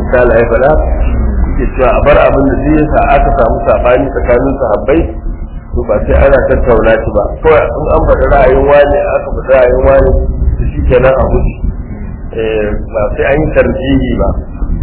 misali ya faɗa yake cewa a bar abin da zai yasa aka samu sabani tsakanin sahabbai to ba sai ana tattauna shi ba kawai in an faɗi ra'ayin wani aka faɗi ra'ayin wani to shi kenan a wuce ba sai an yi tarjihi ba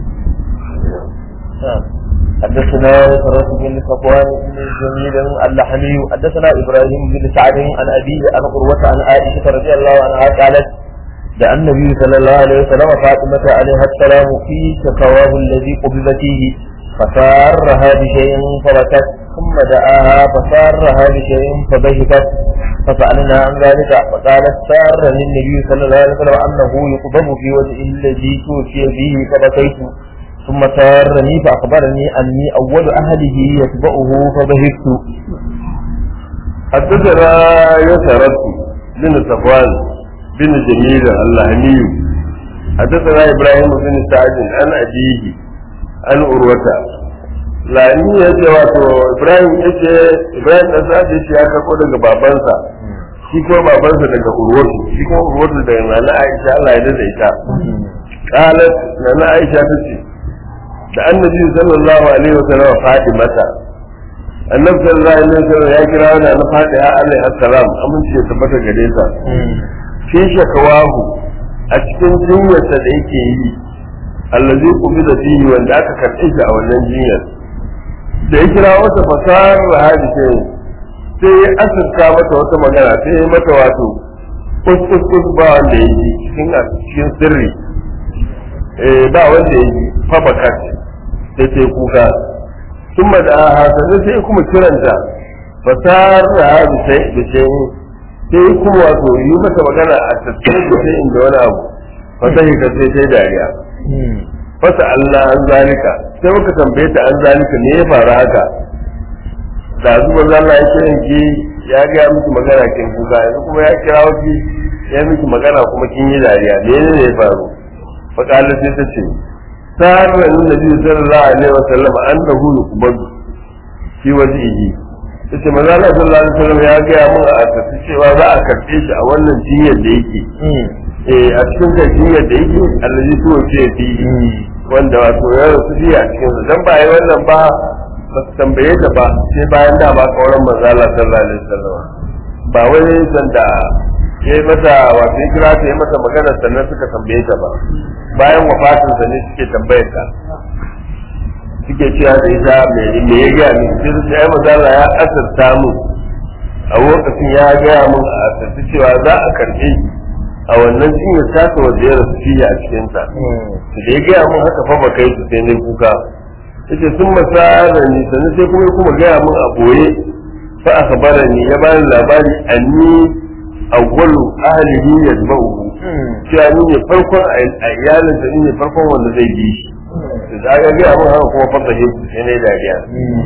حدثنا فرس بن صفوان بن جميل اللحمي حدثنا ابراهيم بن سعد عن ابيه عن قروة عن عائشة رضي الله عنها قالت دعا النبي صلى الله عليه وسلم فاطمة عليها السلام في شكواه الذي قبض فيه فسارها بشيء فبكت ثم دعاها فسارها بشيء فضحكت فسألنا عن ذلك فقالت سار للنبي صلى الله عليه وسلم أنه يقبض في وجه الذي توفي به فبكيت ثم سارني فأخبرني أني أول أهله يتبعه فضحكت حدثنا يسرت بن صفوان بن جميل اللهمي حدثنا ابراهيم بن سعد عن ابيه عن عروة lani ya ce wato ibrahim ya ce ibrahim da sa'ad ya ce ya karɓo daga babansa shi kuma babansa daga urwatu shi kuma urwatu daga nana aisha Allah ya dada ita qalat nana aisha ta ce da annabi sallallahu alaihi wa sallam fatimata annabi sallallahu alaihi wa sallam ya kira wani na fatiha alaihi assalam amince ya tabbata gare ta fi shakawahu a cikin jinyarsa da yake yi allazi da fihi wanda aka karɓe shi a wannan jinyar da ya kira wata fasahar rahadi sai sai ya asirta mata wata magana sai ya mata wato kus ba wanda ya ji cikin cikin sirri eh ba wanda ya ji fa bakat sai sai kuka sun da hasanu sai kuma kiranta fasahar rahadi sai da sai sai kuma wato yi mata magana a tattalin da sai inda wani abu fata yi ka sai sai dariya fasa Allah an zalika sai muka tambaye ta an zalika ne ya faru haka da zuwa zalla ya kiran ki ya ga miki magana kin kuka yanzu kuma ya kira ki ya miki magana kuma kin yi dariya menene ne ya faru fa kala sai ta ce sarra annabi sallallahu alaihi wasallam annahu yuqbadu fi wajhihi yace manzo Allah sallallahu alaihi wasallam ya ga mun a tafi cewa za a karbe shi a wannan jinyar da yake eh a cikin da jinyar da yake allazi tuwa ce fi wanda wato ya rasu ji a cikin sa dan ba yi wannan ba ba su tambaye ta ba sai bayan da ba kauran manzo Allah sallallahu alaihi wasallam ba wai sanda ya yi mata wato ya kira ta yi mata magana sannan suka tambaye ta ba bayan wafatin sa ne suke tambayar ta suke cewa da ita me ya gaya min sai su ai mazala ya asirta mu a lokacin ya gaya mun a asirta cewa za a karbe a wannan jinyar tasa wanda ya rasu fiye a cikin ta su da ya gaya mun haka fa ba kai su sai ne kuka yace sun masara ni sannan sai kuma kuma gaya mun a boye fa akhbara ni ya bani labari anni awwalu ahlihi yatba'u cewa ni ne farkon a iyalinsa ni ne farkon wanda zai bi shi da ga ga abin haka kuma fata shi sai ne dariya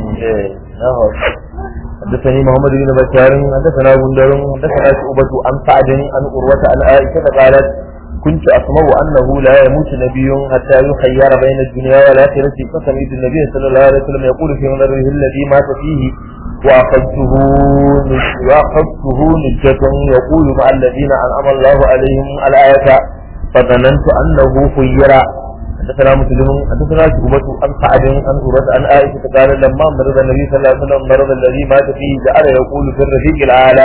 حدثني محمد بن بشار حدثنا غندر حدثنا شعبة عن سعد عن عروة عن عائشة قالت كنت أسمع أنه لا يموت نبي حتى يخير بين الدنيا والآخرة فسمعت النبي صلى الله عليه وسلم يقول في منره الذي مات فيه وأخذته وأخذته نجة يقول مع الذين أنعم الله عليهم الآية فظننت أنه خير حدثنا مسلم حدثنا شعبة عن سعد عن عروة عن عائشة قال لما مرض النبي صلى الله عليه وسلم مرض الذي مات فيه جعل يقول في الرفيق الأعلى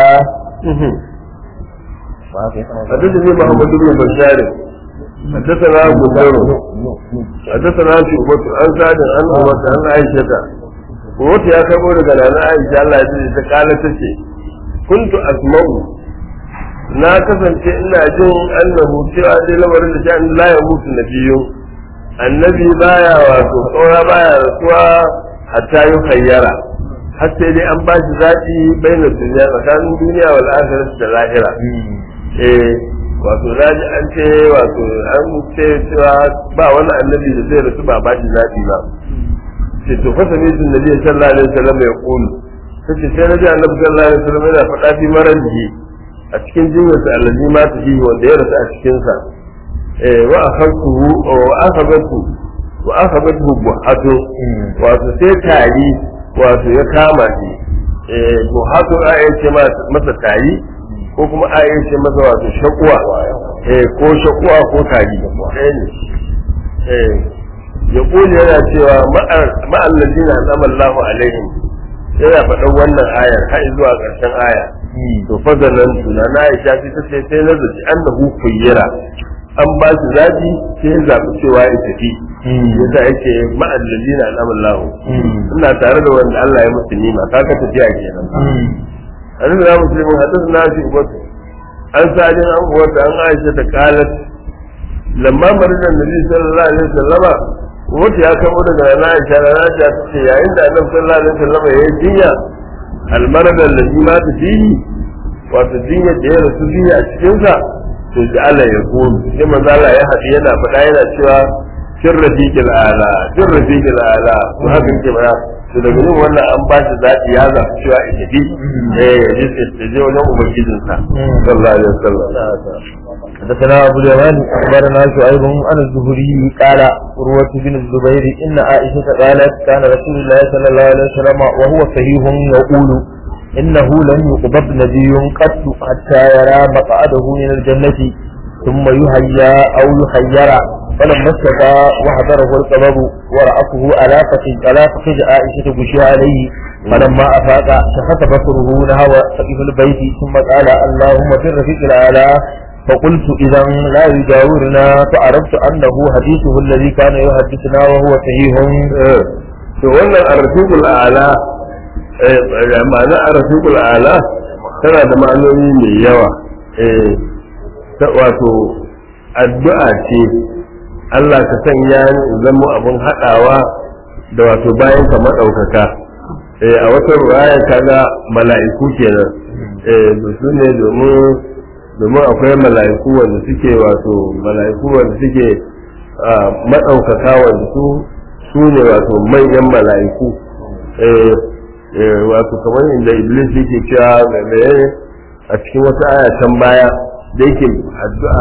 حدثني محمد بن بشار حدثنا غندر حدثنا شعبة عن سعد عن عروة عن عائشة wata ya karbo daga nana Aisha Allah ya ce ta kala tace kuntu asma'u na kasance ina jin annahu cewa dai lamarin da sha'an la ya mutu nabiyyu annabi baya wato saura baya rasuwa hatta yi hayyara har sai dai an bashi zaɓi bainar duniya tsakanin duniya wal akhirah da lahira eh wato naji an ce wato an ce cewa ba wani annabi da zai rasu ba bashi zaɓi ba ce to fa sami tun nabi sallallahu alaihi wasallam ya kulu sai sai naji annabi sallallahu alaihi wasallam yana faɗa fi maraji a cikin jinyar sa allazi ma ta yi wanda ya rasu a cikin sa eh wa akhadtuhu wa akhadtu wa akhadtu buhatu wato sai tari wato ya kama shi eh buhatu a yace masa tari ko kuma a yace masa wato shakuwa eh ko shakuwa ko tari eh ne eh ya kuli yana cewa ma'allazina an'ama Allahu alaihim yana faɗan wannan ayar har zuwa ƙarshen aya to fazalan tuna na Aisha sai ta ce sai nazari annahu kuyyira an ba shi zabi sai ya zabi cewa ya tafi yasa yake ma'allazina an'ama Allahu ina tare da wanda Allah ya musu nima kaga tafiya kenan annabi ya muslimin hadathna fi ubatu an sajin an uwata an Aisha ta qalat lamma maridan nabi sallallahu alaihi wasallama wata ya kamo daga na Aisha na Aisha ta ce yayin da Annabi sallallahu alaihi wasallam ya yi jinya almarad allazi ma ta fihi wato jinya da ya rasu biya a cikin sa to ji Allah ya komi sai manzo Allah ya haɗu yana faɗa yana cewa sir rafiqil ala sir rafiqil ala to haka yake ba to daga nan wannan an ba shi zaɓi ya zaɓi cewa ita bi eh ya je ya je wajen ubangijinsa sallallahu alaihi wasallam حدثنا أبو اليمان أخبرنا شعيب عن الزهري قال عروة بن الزبير إن عائشة قالت كان رسول الله صلى الله عليه وسلم وهو صحيح يقول إنه لم يقبض نبي قط حتى يرى مقعده من الجنة ثم يهيا أو يخير فلما استفى وحضره القبض ورأته على فخذ على فخذ عائشة غشي عليه فلما أفاق شخص بصره نهو سقف البيت ثم قال اللهم في الرفيق الأعلى فقلت إذا لا يجاورنا فعرفت أنه حديثه الذي كان يحدثنا وهو صحيح to wannan arfiqul a'la ma'ana arfiqul a'la tana da ma'anoni mai yawa eh wato addu'a ce Allah ka sanya ni in zama abin haɗawa da wato bayan ka maɗaukaka eh a wata ruwaya kaga mala'iku kenan eh su ne domin domin akwai mala'iku wanda suke wato mala'iku wanda suke maɗaukaka wanda su su ne wato manyan mala'iku wato kamar inda iblis yake cewa mai a cikin wata aya can baya da yake addu'a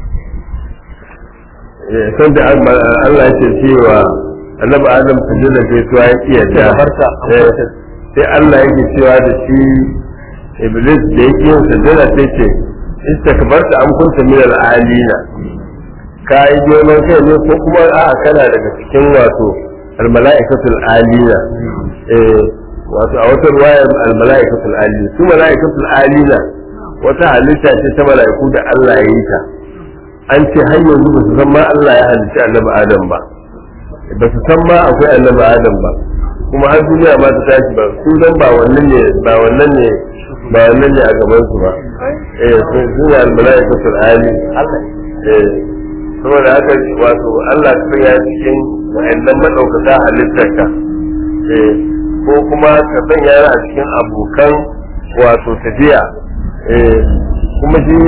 san da Allah ya ce cewa annabi adam su jira sai tuwa ya iya da sai Allah yake cewa da shi iblis da yake yin sajada sai ce istakbarta an kunta min al-alina ka yi girman kai ne ko kuma a kana daga cikin wato al-mala'ikatul alina eh wato a wata ruwaya al-mala'ikatul alina su mala'ikatul alina wata halitta ce ta mala'iku da Allah ya yi ta an ce har yanzu ba su san ma Allah ya halitta annabi Adam ba ba su san ma akwai annabi Adam ba kuma har duniya ma ta tashi ba su dan ba wannan ne ba wannan ne ba wannan ne a gaban su ba eh sun sun al-mala'ikatul ali eh saboda haka wato Allah ta sanya cikin wa'annan madaukaka halittarka eh ko kuma ka sanya a cikin abokan wato tafiya eh kuma shi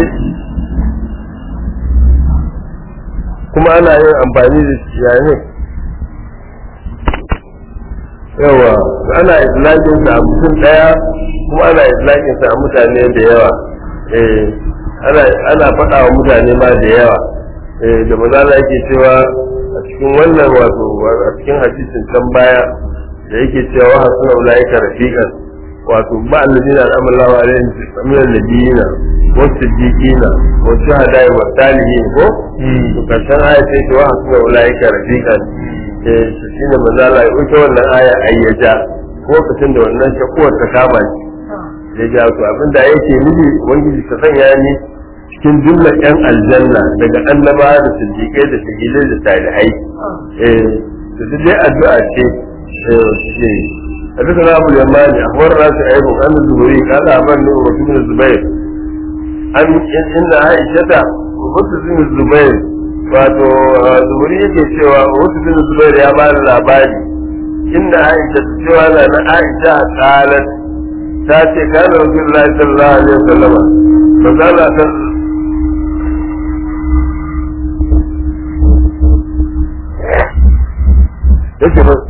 kuma ana yin amfani da shi yayin yawa ana islakin sa a mutum daya kuma ana islakin sa a mutane da yawa eh ana ana faɗa wa mutane ma da yawa eh da maza yake cewa a cikin wannan wato a cikin hadisin can baya da yake cewa hasuna ulaika rafiqan wato ba alladina al'amallahu alaihim min annabiyina wa siddiqina wa shuhada'i wa salihin ko to karshen aya sai ce wa hasuna ulaika rafiqan eh shine manzo Allah ya wuce wannan aya ayyaja ko lokacin da wannan shakuwar ta kama shi ya ja to abinda yake nufi ubangiji ta sanya ni cikin jumlar yan aljanna daga annaba da siddiqai da shahidai da salihai eh to duk dai addu'a ce eh حدثنا ابو اليماني اخبرنا شعيب عن الزهري قال امرني عروه بن الزبير ان ان عائشه عروه بن الزبير wato zuhuri yake cewa wasu bin zubair ya ba da labari inda aisha ta cewa na na aisha a kalar ta ce kana rasulullahi sallallahu alaihi wasallam manzala ta yake ba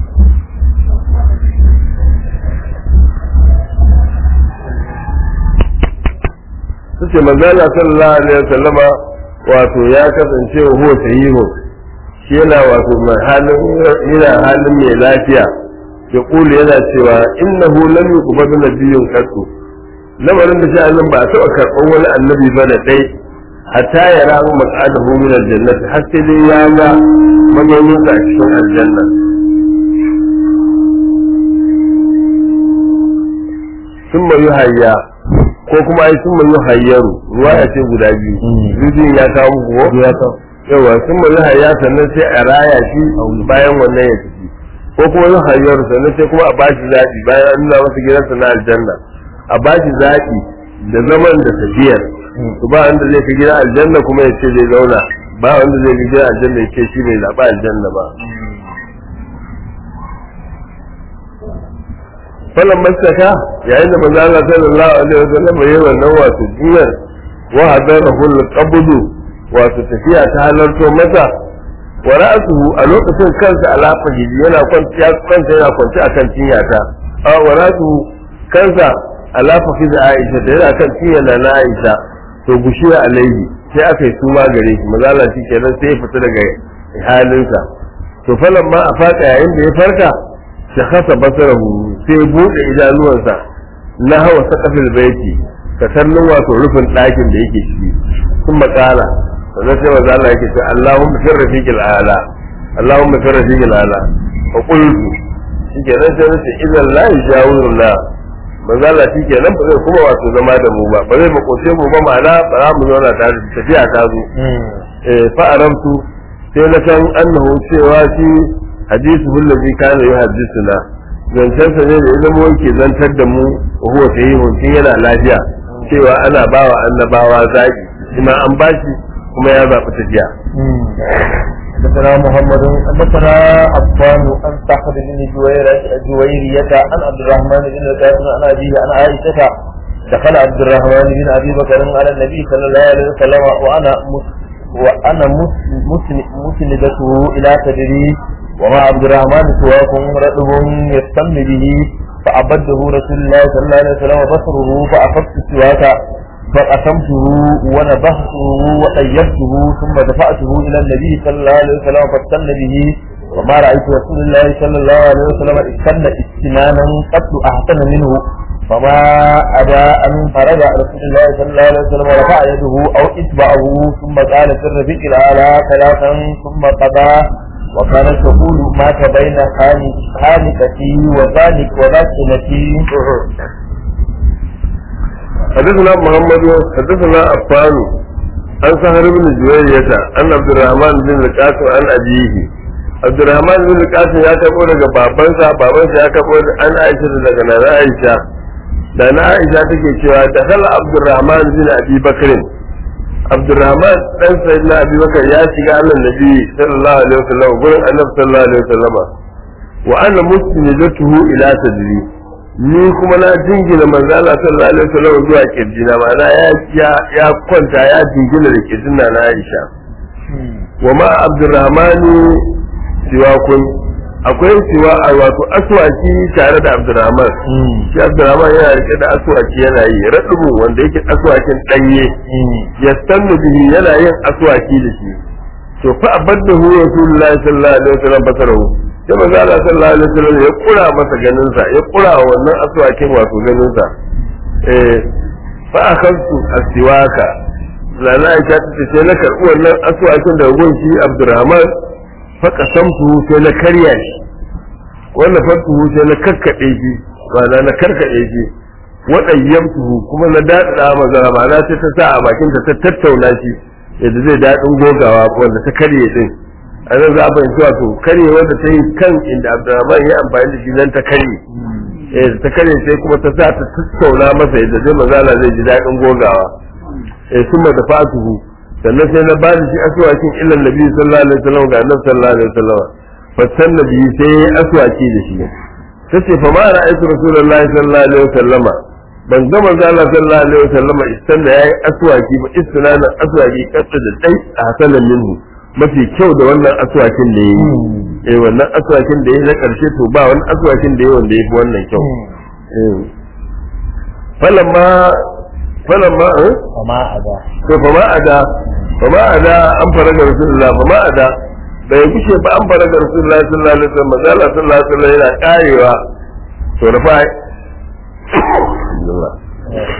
suke manzala sallallahu alaihi wasallama wato ya kasance wa huwa sahihu shi yana wato mai halin yana halin mai lafiya ya kula yana cewa innahu lam yuqbal nabiyyun qattu lamarin da sha'anin ba a taɓa karɓar wani annabi ba da dai hatta ya rahu maq'adahu min aljannati har sai dai ya ga mazauninsa a cikin aljanna sun yi hayya ko kuma ai sun yi hayyaru ruwa ya ce guda biyu biyun ya kawo muku ko ya kawo yawa sun yi hayya sannan sai a raya shi bayan wannan ya tafi ko kuma yi hayyaru sannan sai kuma a bashi zaɓi bayan an nuna masa gidansa na aljanna a bashi zaɓi da zaman da tafiyar to ba wanda zai fi gida aljanna kuma ya ce zai zauna ba wanda zai fi gida aljanna ya ce shi bai zaɓa aljanna ba falan masaka yayin da manzo Allah sallallahu alaihi wasallam yayi wannan wato jiyar wa hadarahu al-qabdu wato tafiya ta halarto masa wa ra'suhu a lokacin kansa ala fahidi yana kwanci ya kansa yana kwanci akan cinyata a wa ra'suhu kansa ala fahidi Aisha da yana kan cinya na Aisha to gushiya alaihi sai aka yi suma gare shi manzo Allah shi kenan sai ya fita daga halinsa to falan ma a faka yayin da ya farka shakasa basarahu sai bude idanuwansa na hawa sakafil baiti ka kallon wato rufin ɗakin da yake ciki sun makala sannan sai maza Allah yake ce Allahumma fi rafiqil ala Allahumma fi rafiqil ala fa qultu shikenan sai nace idan la yajawiru la maza Allah shikenan ba zai kuma wato zama da mu ba ba zai makoce mu ba ma'ana ba za mu zauna tare da tafiya ta zo eh fa aramtu sai na san annahu cewa shi hadithu allazi kana yuhaddithuna zancen sa ne da ya zama yake zantar da mu wa huwa sahihun tun yana lafiya cewa ana bawa annabawa zaki kuma an bashi kuma ya zaɓi tafiya حدثنا محمد حدثنا عفان عن سعد بن جويرة جويرية عن عبد الرحمن بن القاسم عن أبيه عن عائشة دخل عبد الرحمن بن أبي بكر على النبي صلى الله عليه وسلم وأنا وأنا مسندته إلى صدري وما عبد الرحمن سواك رطب يستم به فأبده رسول الله صلى الله عليه وسلم بصره فأخذت السواك فقسمته ونبهته وطيبته ثم دفعته إلى النبي صلى الله عليه وسلم فاستن به وما رأيت رسول الله صلى الله عليه وسلم استن استنانا قد أحسن منه فما أبى أن فرج رسول الله صلى الله عليه وسلم ورفع يده أو إتبعه ثم قال في الرفيق الأعلى ثلاثا ثم قضى وكانت تقول مات بين خانقتي وذلك وذاكنتي حدثنا محمد حدثنا عفان عن سهر بن جويرية عن عبد الرحمن بن القاسم عن أبيه عبد الرحمن بن القاسم ya karɓo daga babansa babansa ya karɓo an Aisha daga nana Aisha da na Aisha take cewa da kala Abdurrahman bin Abi Bakr Abdurrahman dan sayyidina Abi Bakr ya shiga Allah Nabi sallallahu alaihi wasallam gurin Annabi sallallahu alaihi wasallam wa ana musnidatuhu ila sadri ni kuma na jingina manzo Allah sallallahu alaihi wasallam zuwa kirjina ma'ana ya ya kwanta ya jingina da kirjina na Aisha wa ma Abdurrahman siwakun akwai siwa a wato aswaki tare da Abdurrahman shi Abdurrahman yana rike da aswaki yana yi radubu wanda yake aswakin danye yastannu bihi yana yin aswaki da shi to fa abaddahu rasulullahi sallallahu alaihi wasallam basarahu sai manzo Allah sallallahu alaihi wasallam ya kura masa ganin sa ya kura wannan aswakin wato ganin sa eh fa akhadtu asiwaka lana aisha ta ce na karbi wannan aswakin daga gun shi Abdurrahman fa qasamtu sai na karya shi wannan fatu sai na kakkade shi ma'ana na karkade shi wadayyamtu kuma na dada maza ma'ana sai ta sa a bakin ta tattauna shi yadda zai dadin gogawa wanda ta karye din a nan za a fahimci wato karye wanda ta yi kan inda abdurrahman ya amfani da shi nan ta karye eh ta karye sai kuma ta sa ta tattauna masa yadda zai mazala zai ji daɗin gogawa eh sun da fatuhu sannan sai na ba da shi aswakin illan nabi sallallahu alaihi wasallam ga annabi sallallahu alaihi wasallam fassan nabi sai ya aswaki da shi tace fa ma ra'aytu rasulullahi sallallahu alaihi wasallama ban ga manzo Allah sallallahu alaihi wasallama istanna yayi aswaki ba istinanan aswaki kasa da dai a hasanan minhu mafi kyau da wannan aswakin da yayi eh wannan aswakin da yayi na karshe to ba wani aswakin da yayi wanda yafi wannan kyau eh falamma falamma eh وما أبى to fa ma ada fa ma ada an fara ga rasulullah fa ma ada bai kushe ba an fara ga rasulullah sallallahu alaihi wasallam manzo Allah sallallahu alaihi wasallam yana karewa to da fa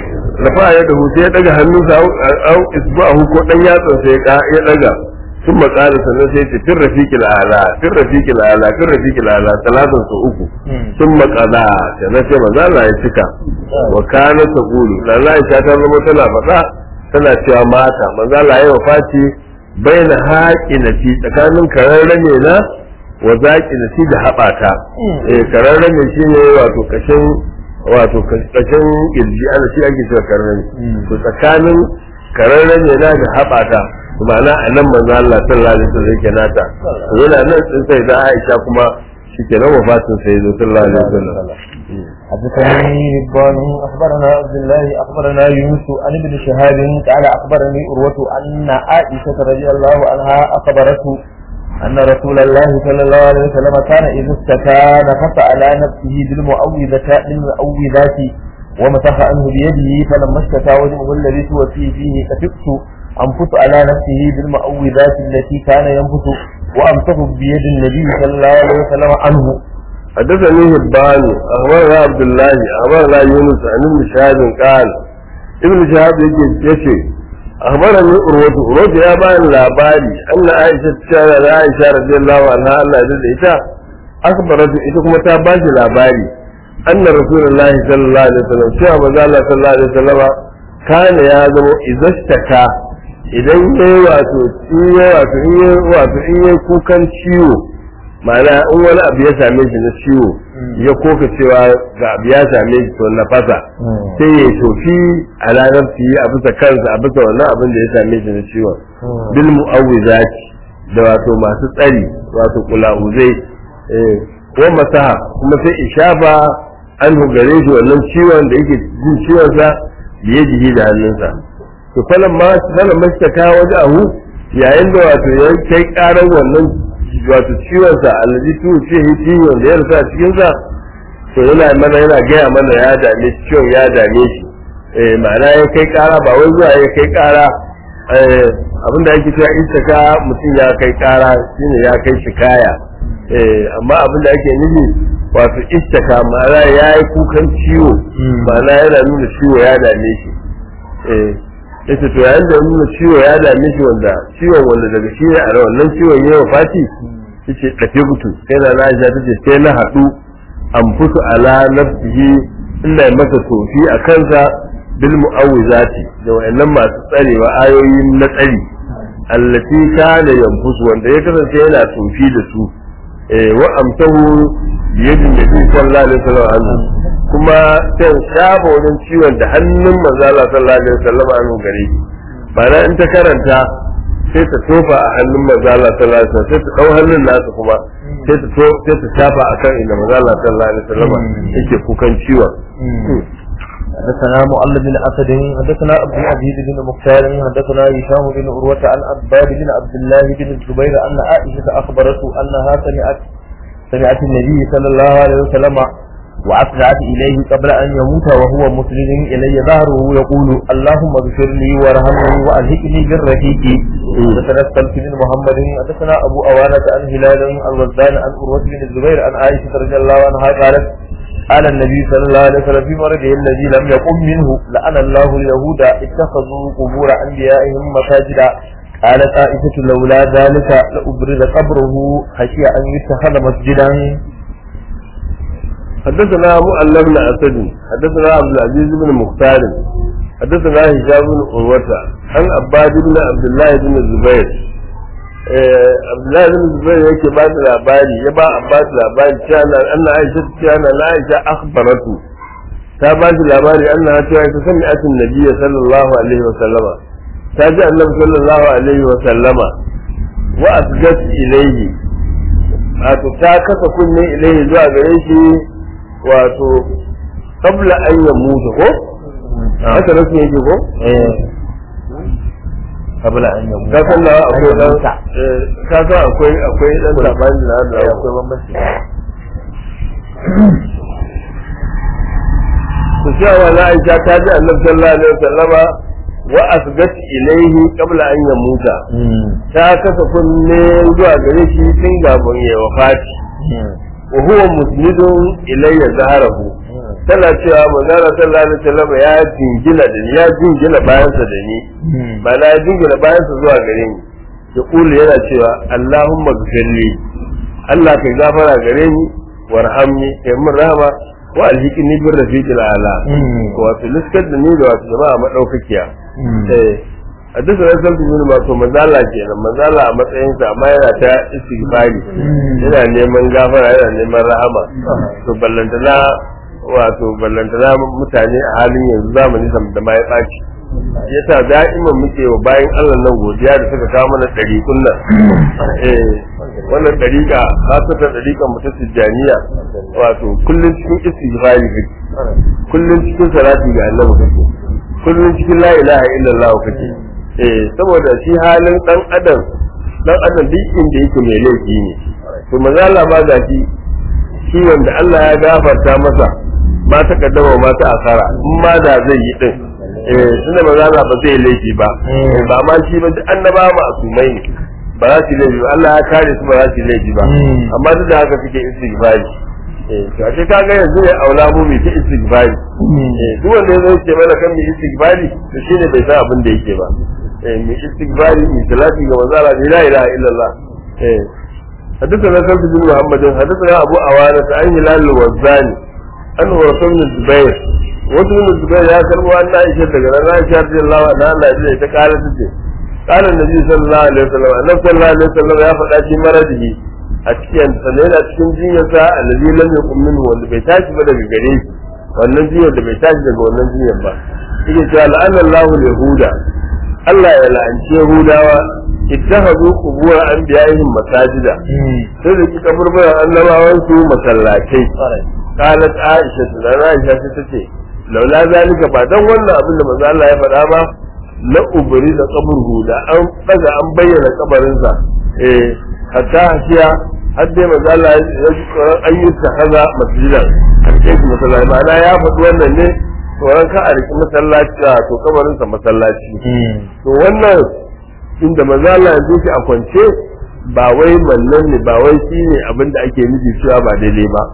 rafa ya dahu sai ya daga hannunsa au isba'ahu ko dan yatsan sai ya daga ثم قال sannan sai ce fir rafiqil ala fir rafiqil ala fir rafiqil ala talatan su uku ثم قضى sannan sai manzo Allah ya cika wa kana taqulu lalla Aisha ta zama tana faɗa tana cewa mata manzo Allah ya wafati baina haqinati tsakanin kararrame na wa zaqinati da haɓata eh kararrame shine wato kashin wato kashin kirji ana shi ake cewa kararrame to tsakanin kararrame na da haɓata ma'ana a nan manzo Allah sallallahu alaihi wasallam yake nata yana nan din sai da Aisha kuma shike nan wafatin sai zo sallallahu alaihi wasallam حدثني رضوان اخبرنا عبد الله اخبرنا يونس عن ابن شهاب قال اخبرني عروه ان عائشه رضي الله عنها اخبرته ان رسول الله صلى الله عليه وسلم كان اذا استكى نفث على نفسه بالمؤوذة بالمؤوذات ومسح عنه بيده فلما اشتكى وجهه الذي توفي فيه كفقت أنفث على نفسه بالمؤوذات التي كان ينفث وأمسك بيد النبي صلى الله عليه وسلم عنه حدثني هبان أخبرنا عبد الله أخبرنا يونس عن ابن شهاب قال ابن شهاب يجي أخبرني أروة أروة يا بان لاباري أن عائشة تشارة عائشة رضي الله عنها الله يجد إيشا أخبرت إيشا كما تاباش لاباري أن رسول الله صلى الله عليه وسلم شاء مزال الله صلى الله عليه وسلم كان يا زمو إذا اشتكى idan ya yi wato in ya wato in ya wato in ya kukan ciwo ma'ana in wani abu ya same shi na ciwo ya koka cewa ga abu ya same shi to na fasa sai ya tofi a ranar fiye a bisa kansa a bisa wannan abin da ya same shi na ciwon bil mu'awwizati da wato masu tsari wato kula'uzai eh ko masaha kuma sai ishafa an gare shi wannan ciwon da yake jin ciwon sa biye jihi da hannunsa to falan ma falan ma ta kawo ahu yayin da wato ya kai karar wannan wato ciwon sa allazi tu ce hi ciwon da ya rasa cikin sa to yana mana yana gaya mana ya dame shi ciwon ya dame shi eh ma'ana ya kai kara ba wai zuwa ya kai kara eh abinda ake cewa istaka mutum ya kai kara shine ya kai shikaya eh amma abinda ake nufi wato istaka ma'ana ya yi kukan ciwo ma'ana yana nuna ciwo ya dame shi eh yace to yayin da nuna ciwo ya dame shi wanda ciwon wanda daga shi ne a wannan ciwon ya wafati yace dafe gutu sai na Aisha tace sai na hadu an fusu ala nafsihi ina masa tofi a kansa bil mu'awwizati da wayannan masu tsarewa ayoyin na tsari allati kana yanfusu wanda ya kasance yana tofi da su eh wa amtahu biyadin nabi sallallahu alaihi wasallam kuma sai shafa wajen ciwon da hannun manzo Allah sallallahu alaihi wasallam an gare ba na in ta karanta sai ta tofa a hannun manzo Allah sallallahu alaihi wasallam sai ta dau hannun nasa kuma sai ta to sai ta shafa akan inda manzo Allah sallallahu alaihi wasallam yake kukan ciwon حدثنا مؤلف بن اسد حدثنا عبد العزيز بن مختار حدثنا هشام بن عروه عن عباد بن عبد الله بن الزبير ان عائشه اخبرته انها سمعت سمعت النبي صلى الله عليه وسلم وأسرعت إليه قبل أن يموت وهو مسلم إلي ظهره يقول اللهم اغفر لي وارحمني وألهكني بالرفيق حدثنا السلف بن محمد حدثنا أبو أوانة عن هلال الوزان عن أروة بن الزبير عن عائشة رضي الله عنها قالت قال النبي صلى الله عليه وسلم في مرضه الذي لم يقم منه لأن الله اليهود اتخذوا قبور أنبيائهم مساجدا قالت عائشة لولا ذلك لأبرز قبره خشي أن يتخذ مسجدا حدثنا مؤلف بن اسد حدثنا عبد العزيز بن مختار حدثنا هشام بن عروة عن عباد بن عبد الله بن الزبير عبد الله بن الزبير yake ba da labari ya ba Abbas labari cewa anna Aisha cewa na Aisha akhbaratu ta ba shi labari anna cewa ta sami atin nabiyyi sallallahu alaihi wa sallama ta ji annabi sallallahu alaihi wa sallama wa asgat ilayhi wato ta kasa kunne ilayhi zuwa gare shi wato kabla an ya mutu ko haka rasu yake ko kabla an yamu ka san nawa akwai dan ka san akwai akwai dan sabani na da akwai bambanci to cewa na Aisha ta ji Annabi sallallahu alaihi wasallama wa asgat ilaihi qabla an yamuta ta kasa kunne zuwa gare shi tun gaban ya wafati wa huwa musnidun ilayya zaharahu tana cewa manzala sallallahu alaihi wasallam ya jingina da ni ya jingina bayansa da ni ba na ya jingina bayansa zuwa gare ni ya kula yana cewa Allahumma gfirli Allah kai gafara gare ni warhamni kai mun rahama wa alhiqni bir rafiqil ala wato liskar da ni da wato jama'a madaukakiya eh a duk da san bin wato manzala kenan manzala a matsayin sa amma yana ta istighfari yana neman gafara yana neman rahama to ballantana wato ballantana mutane a halin yanzu zamani da ma ya ɓaci yasa da'iman muke wa bayan Allah nan godiya da suka kawo mana ɗariƙun nan eh wannan ɗariƙa kasata ɗariƙan mu ta tijjaniya wato kullum cikin istighfari kake kullum cikin salati ga Allah kake kullum cikin la ilaha illallah kake eh saboda shi halin dan adam dan adam duk inda yake mai laifi ne to maza Allah ba ga shi shi wanda Allah ya gafarta masa ma ta kaddama ma ta asara in ma da zai yi din eh tunda maza Allah ba zai laifi ba ba ma shi ba duk annaba ma asumai ne ba za su yi laifi ba Allah ya kare su ba za su yi laifi ba amma duk da haka suke istighfari eh to ashe ka ga yanzu ne aula mu mai ta istighfari eh duk wanda ya zo ce mana kan mai istighfari to shine bai san abin da yake ba eh mai istighfari mai salati ga manzo Allah la ilaha illallah eh حدثنا سلف بن محمد حدثنا ابو عوانة عن هلال الوزاني انه رسول بن الزبير wasu min zubair ya karbo an na ishe daga nan Aisha radiyallahu anha Allah ya ta kala tace qala annabi sallallahu alaihi wasallam annabi sallallahu alaihi wasallam ya faɗa shi maradihi a cikin sa ne yana cikin jinyarsa allazi lam yakun minhu wanda bai tashi ba daga gare shi wannan jinyar da bai tashi daga wannan jinyar ba yake cewa la'anna Allahu yahuda Allah ya la'anci yahudawa ittakhadhu qubur anbiya'ihim masajida sai da kika burbura annabawan su masallatai qalat aisha da aisha sai tace laula zalika ba dan wannan abin da manzo Allah ya faɗa ba la ubri da kaburhu da an daga an bayyana kabarinsa eh hatta hashiya har dai manzo Allah ya an yi haza masjidan an kai shi masallaci ma'ana ya faɗi wannan ne tsoron ka a riki masallaci to kabarinsa masallaci to wannan inda manzo Allah ya shi a kwance ba wai mallan ne ba wai shi ne abin da ake nufi cewa ba daidai ba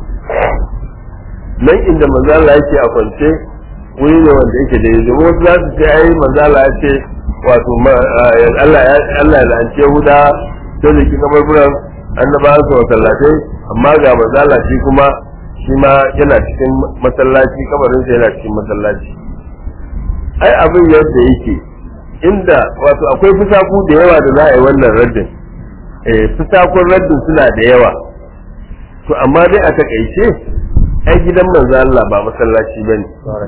nan inda manzo Allah yake a kwance wuri ne wanda yake da yanzu wasu za su ce ai manzo Allah ya ce wato Allah ya Allah ya lance huda sai da kika barburan annabawan su masallatai amma ga manzo Allah shi kuma shi ma yana cikin masallaci kabarin sa yana cikin masallaci ai abin yadda yake inda wato akwai fusaku da yawa da za a yi wannan raddin eh fusakun raddin suna da yawa to amma dai a takaice ai gidan manzo Allah ba masallaci bane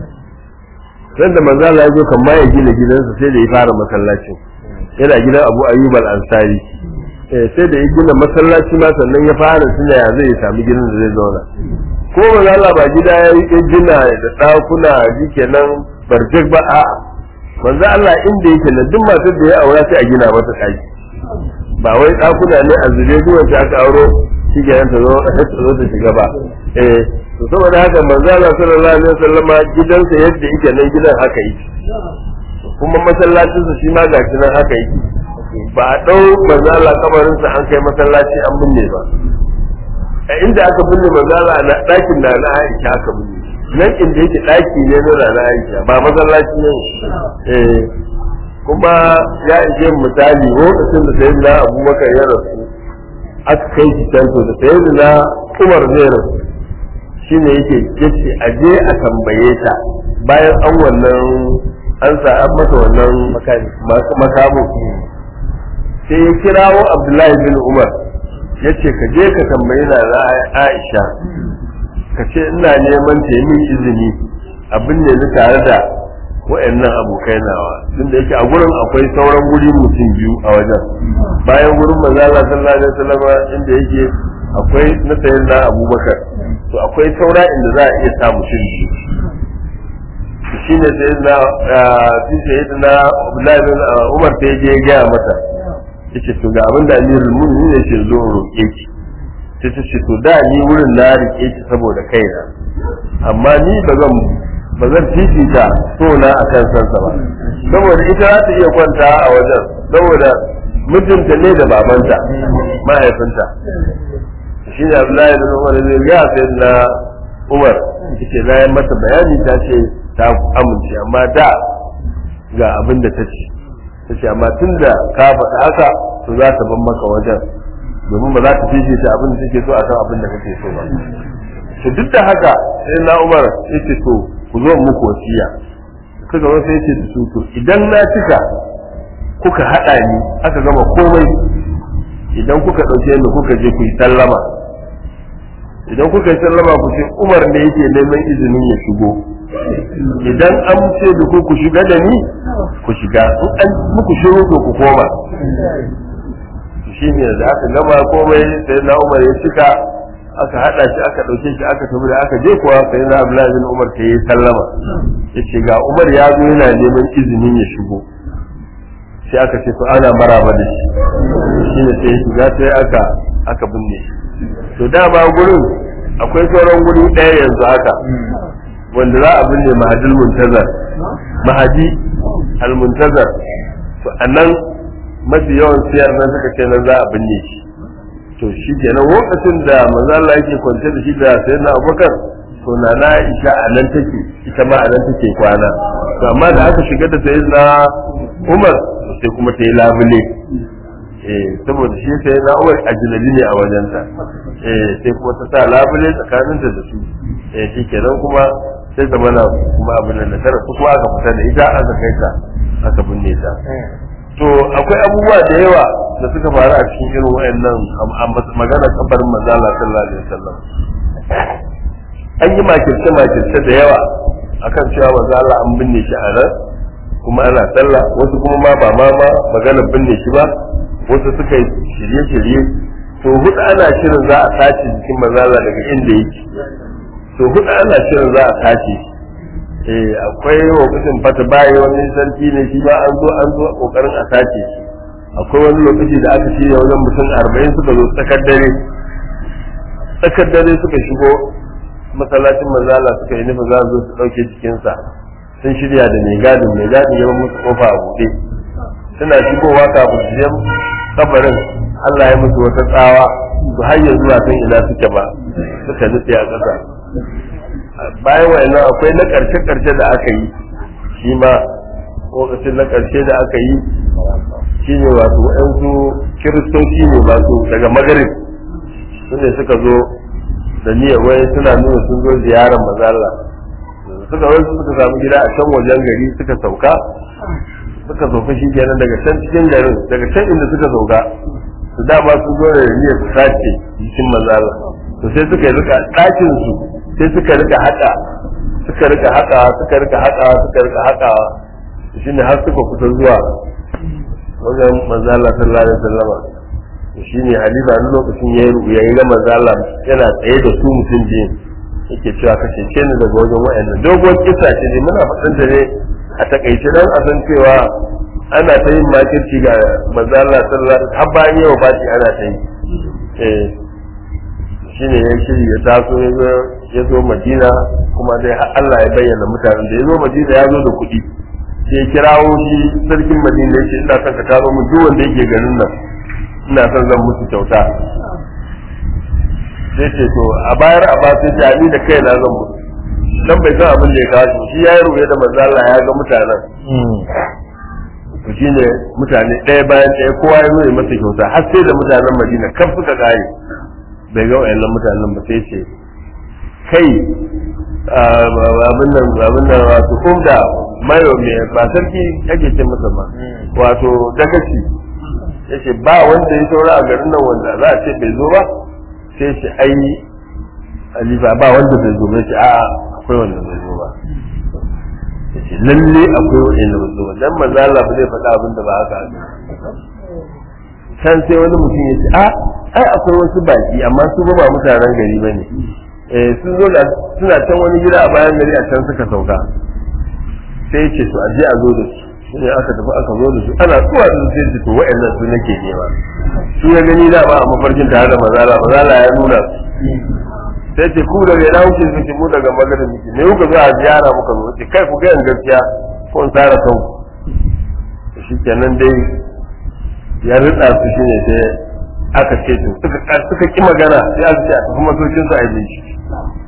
dan da manzo Allah ya zo kan ma ya gina gidansa sai da ya fara masallacin yana gidan Abu Ayyub al-Ansari eh sai da ya gina masallaci ma sannan ya fara tunda ya zai sami gidan da zai zauna ko manzo Allah ba gida ya yi gina da dakuna kenan barjik ba a manzo Allah inda yake nan duk matar da ya aura sai a gina mata daki ba wai dakuna ne a zure duk wacce aka auro shi kenan ta zo ta zo ta shiga ba eh to saboda haka manzo Allah sallallahu alaihi wasallam gidansa yadda yake nan gidan haka yake kuma masallacin sa shi ma ga nan haka yake ba a dau manzo Allah kabarin sa an kai masallaci an binne ba a inda aka binne manzo Allah na dakin da na Aisha aka binne nan inda yake daki ne na na Aisha ba masallaci ne eh kuma ya ishe misali lokacin da sayyidina Abubakar ya rasu aka kai shi can to da sayyidina Umar zai rasu shi ne yake yace a je a tambaye ta bayan an wannan an sa an mata wannan makamu sai ya kirawo abdullahi bin umar ya ce ka je ka tambayi na aisha ka ce ina neman ta yi izini abin ne ni tare da wa'annan abokai nawa tun da yake a gurin akwai sauran guri mutum biyu a wajen bayan gurin manzala sallallahu alaihi wasallam inda yake akwai na sayan na abubakar to akwai saura inda za a iya sa mutum biyu shi ne sai na shi sai na Abdullahi bin Umar ta je gaya mata yace to ga abin da Amirul Mu'minin ne ce zo roƙe ki sai ta ce to da ni wurin na rike ki saboda kaina amma ni ba zan ba zan fifita so na akan sansa ba saboda ita za ta iya kwanta a wajen saboda mijinta ne da babanta mahaifinta shi ne Abdullahi bin Umar zai ga sai na Umar take bayan mata bayani ta ce ta amince amma da ga abin da ta ce ta ce amma tun da ka faɗa haka to za ta ban maka wajen domin ba za ta fifita abin da take so a kan abin da kake so ba to duk da haka sai na umar ya ce to ku zo muku wasiya suka zo sai ce da su to idan na cika kuka haɗa ni aka gama komai idan kuka ɗauke ni kuka je ku yi sallama idan kuka yi sallama ku ce umar ne yake neman izinin ya shigo idan an ce da ku ku shiga da ni ku shiga in an muku shiru to ku koma shi ne da aka gama komai sai na umar ya cika aka hada shi aka dauke shi aka tafi da aka je kuwa sai na abdullahi bin umar ta yi sallama yace ga umar ya zo yana neman izinin ya shigo sai aka ce to ana maraba da shi shi ne sai shiga sai aka aka binne shi to dama gurin akwai sauran guri ɗaya yanzu haka wanda za a binne mahadil muntazar mahadi al-muntazar to annan mafi yawan siyar nan suka ce nan za a binne shi to shi kenan lokacin da manzo Allah yake kwance da shi da sayyidina Abubakar to na na Aisha a nan take ita ma a nan take kwana to amma da aka shiga da sayyidina Umar sai kuma ta yi labule eh saboda shi sayyidina Umar ajnabi ne a wajenta eh sai kuma ta sa labule tsakaninta da su eh shi kenan kuma sai ta mana kuma abin da tara su kuma aka fita da ita aka kai ta aka binne ta to akwai abubuwa da yawa da suka faru a cikin irin wayannan magana kabarin manzala sallallahu alaihi wasallam an yi makirce makirce da yawa akan cewa manzala an binne shi a nan kuma ana sallah wasu kuma ma ba ma ma magana binne shi ba wasu suka yi shirye-shirye to hudu ana shirin za a tashi jikin manzala daga inda yake to hudu ana shirin za a tashi eh akwai lokacin fata bayi wani sarki ne shi ba an zo an zo kokarin a tace shi akwai wani lokaci da aka shirya wajen mutum arba'in suka zo tsakar dare tsakar dare suka shigo masallacin manzala suka yi nufin za su zo su ɗauke cikinsa sun shirya da mai gadin mai gadin ya musu kofa a buɗe suna shigowa kafin su je kabarin Allah ya musu wata tsawa su har yanzu ba san ina suke ba suka nutse a ƙasa bayan wa'annan akwai na ƙarshe ƙarshe da aka yi shi ma lokacin na ƙarshe da aka yi shi ne wato wa'ansu kiristoci ne masu daga magarib su ne suka zo da niyyar wai suna nuna sun zo ziyarar mazalla suka wai suka samu gida a can wajen gari suka sauka suka sauka shi kenan daga can cikin garin daga can inda suka sauka su dama sun zo da niyyar su sace jikin mazalla to sai suka yi rika ɗakin su sai suka rika haƙa suka rika haƙa suka rika haƙa suka rika haƙa shi ne har suka kusa zuwa wajen manzala sallallahu alaihi wasallam shi ne halifa ni lokacin ya yi ya yi na manzala yana tsaye da su mutum biyu yake cewa ka cece ni daga wajen wa'annan dogon kisa ce ne muna faɗin da ne a takaice dan a san cewa ana ta yin makirci ga manzala sallallahu alaihi har bayan yawa baki ana ta yi eh shi ne ya shiri ya taso ya zo madina kuma dai Allah ya bayyana mutanen da ya zo madina ya zo da kuɗi sai ya kirawo shi sarkin madina ya ce ina son ka taro min duk wanda yake garin nan ina son zan musu kyauta sai ce to a bayar a basu ta ni da kai na zan musu dan bai san abin da ya kawo shi ya yi rubuce da manzo Allah ya ga mutanen to shine mutane ɗaya bayan ɗaya kowa ya zo ya masa kyauta har sai da mutanen madina kaf suka kare bai ga wayannan mutanen ba sai ce kai abin nan abin nan wato umda mayo me ba sarki ake ce masa ba wato dagaci yace ba wanda ya saura a garin nan wanda za a ce bai zo ba sai ce ai alifa ba wanda bai zo ba yace a'a akwai wanda bai zo ba yace lalle akwai wanda bai zo ba dan manzo Allah ba zai faɗa abin da ba haka can sai wani mutum ya ce a ai akwai wasu baki amma su ba mutanen gari ba ne sun zo da suna can wani gida a bayan gari a can suka sauka sai ce to aje a zo da su shi ne aka tafi aka zo da su ana zuwa da su sai ce to wa'annan su nake nema su ya gani da ba a mafarkin tare da mazala mazala ya nuna su sai ce ku daga ina kuke suke mu daga magarin muke ne kuka zo a ziyara muka zo ce kai ku ga gaskiya ko in tsara kanku shi kenan dai ya ritsa su shi ne sai aka ce to suka suka ki magana sai aka ce a tafi masaukin su a yi shi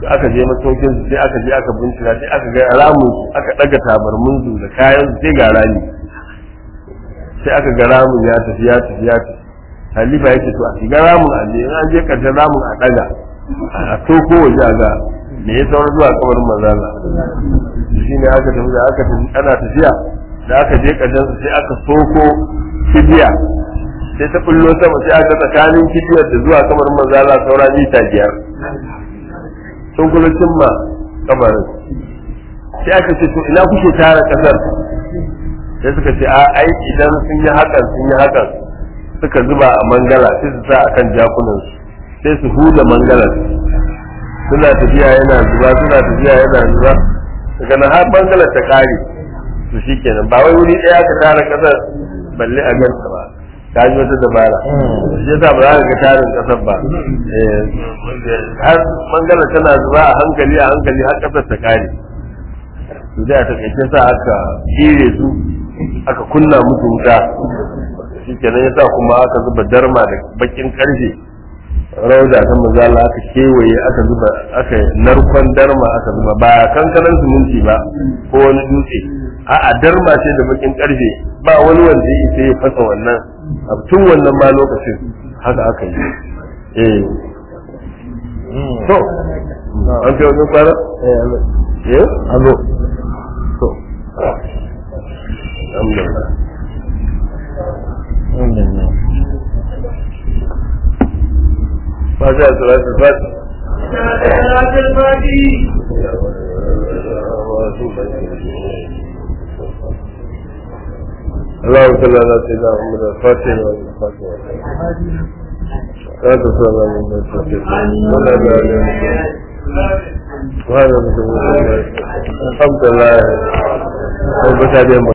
aka je masaukin su sai aka je aka bincika sai aka ga ramun su aka daga tabarmun su da kayan su sai ga rami sai aka ga ramun ya tafi ya tafi ya tafi halifa yake to a shiga ramun a je in an je karshen ramun a daga a toko waje a ga me ya sauran zuwa kamar manzala shi ne aka tafi da aka tafi ana tafiya da aka je karshen su sai aka soko kibiya sai ta bullo sama sai aka tsakanin kibiyar da zuwa kamar manzala saura mita biyar sun kula cimma kamarin sai aka ce to ina kuke tara kasar sai suka ce a ai idan sun yi hakan sun yi hakan suka zuba a mangala sai su sa akan jakunan su sai su huda mangalar suna tafiya yana zuba suna tafiya yana zuba daga nan har mangalar ta kare to shikenan ba wai wuri ɗaya ka tara kasar balle a ganta ba ta ji wata dabara shi yasa ba za ka ga tarin kasar ba har mangalar tana zuba a hankali a hankali har kasar ta kare to da ta kai sa aka kire su aka kunna musu wuta shi kenan yasa kuma aka zuba darma da bakin karfe rauda ta mazala aka kewaye aka zuba aka narkon darma aka zuba ba kankanan siminti ba ko wani dutse a'a darma ce da bakin karfe ba wani wanda ya isa ya fasa wannan a tun wannan ma lokacin haka aka yi eh to an kai wajen fara eh azo to alhamdulillah فجاء صلاة الفجر صلاة الفجر اللهم صل على سيدنا محمد الفاتح والفاتح لا تصلى على من الفاتح ولا بعد وهذا الحمد لله رب العالمين